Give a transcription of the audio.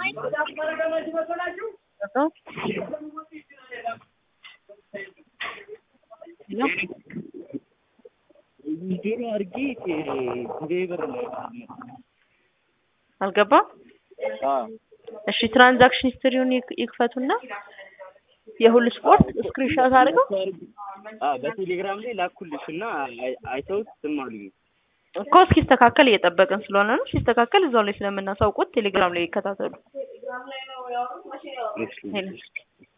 ዜሮ አድርጌ ቴሌብር ላይ አልገባም። እሺ ትራንዛክሽን ሂስትሪውን ይክ- ይክፈቱና የሁሉ ስፖርት ስክሪንሾት አድርገው በቴሌግራም ላይ ላኩልሽ እና አይ- አይተውት ዝም አሉኝ። እኮ እስኪስተካከል እየጠበቅን ስለሆነ ነው። ሲስተካከል እዛው ላይ ስለምናሳውቁት ቴሌግራም ላይ ይከታተሉ። እሺ። ሄሎ